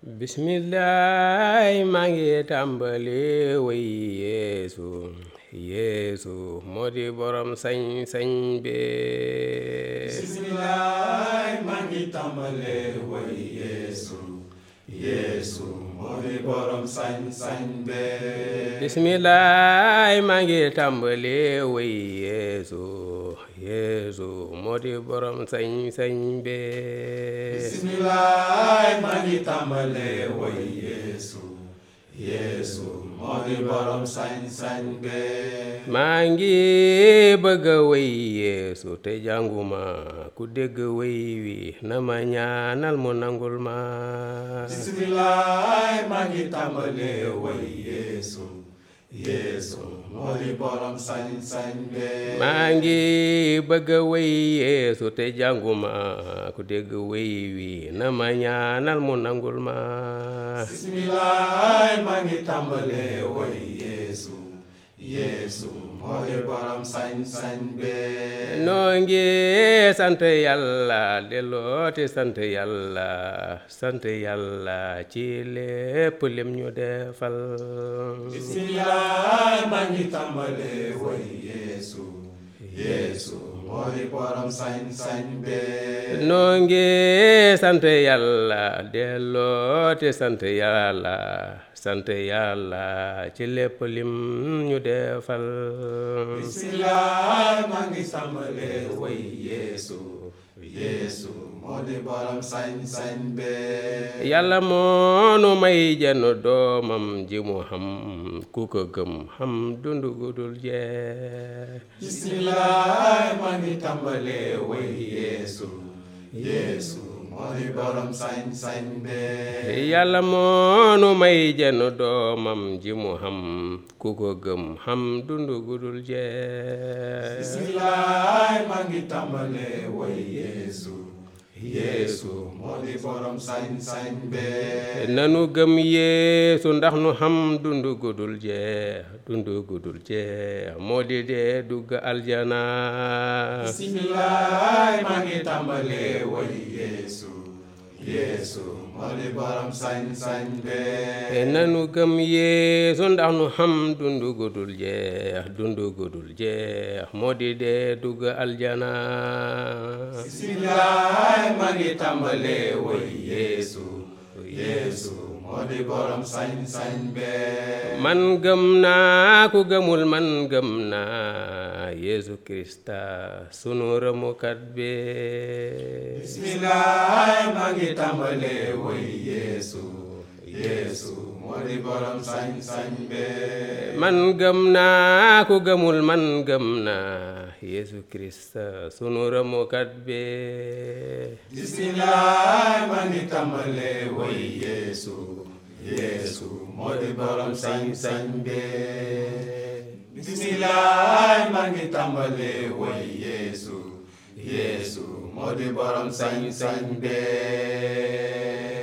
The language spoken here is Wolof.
bismillaay maa ngi tàmbali way yeesu yeesu moo di borom sañ-sañ bi bismillaay maa ngi tàmbale way yeesu yeesu moo di borom sañ-sañ be bismillaay maa ngi tàmbali way yeesu yeesu moo di borom sañ-sañ bi bismillaay maa ngi tàmbale way yeesu yeesu moo di borom sañ-sañ be maa ngi bëgg a way yeesu te jànguma ku dégg way wi na ma ñaanal mu nangul ma bismillaay maa ngi tàmbale way yeesu yeesu moo di borom sañ-sañ be maa ngi bëgg a way yeesu te jànguma ku dégg way wi na ma ñaanal mu nangul ma bismillaay maa ngi tàmbale way yeesu yeesu moo di borom sañ-sañ be noo ngi sant yàlla dellooti sant yàlla sant yàlla ci lépp lim ñu defal bismillaay maa ngi tàmbale way yeesu yeesu moo di borom sañ-sañ be noo ngi sant yàlla dellooti sant yàlla sant yàlla ci lépp lim ñu defal bismillaay maa ngi tàmbale way yeesu yeesu moo di borom sañ-sañ be yàlla moonu may jenn doomam ji mu xam ku ko gëm xam dundu gudul jeex bismillaay maa ngi tàmbale way yeesu yeesu moo di borom sañ-sañ be yàlla moonu may jenn doomam ji mu xam ku ko gëm xam dundu gudul jeex bismillaay maa ngi tàmbale way yeesu yeesu moo di borom sañ-sañ be nanu gëm yeesu ndax nu xam dundu gudul jeex dundu gudul jeex moo di dee dugg aljana bismillaay maa ngi tàmbale way yeesu yeesu moo di borom sañ-sañ be nanu gëm yeesu ndax nu xam dundu gudul jeex dundu gudul jeex moo di dee dugg aljana bismillaay maa ngi tàmbale way yeesu yeesu moo di borom sañ-sañ be man gëm naa ku gëmul man gëm naa yeesu krista sunu rëmukat bi bismillaay maa ngi tàmbale way yeesu yeesu moo di borom sañ-sañ be man gëm naa ku gëmul man gëm naa yeesu krista sunu rëmukat bi bismillaay maa ngi tàmbale way yeesu yeesu moo di borom sañ-sañ be bismillaay maa ngi tàmbale way yeesu yeesu moo di borom sañ-sañ be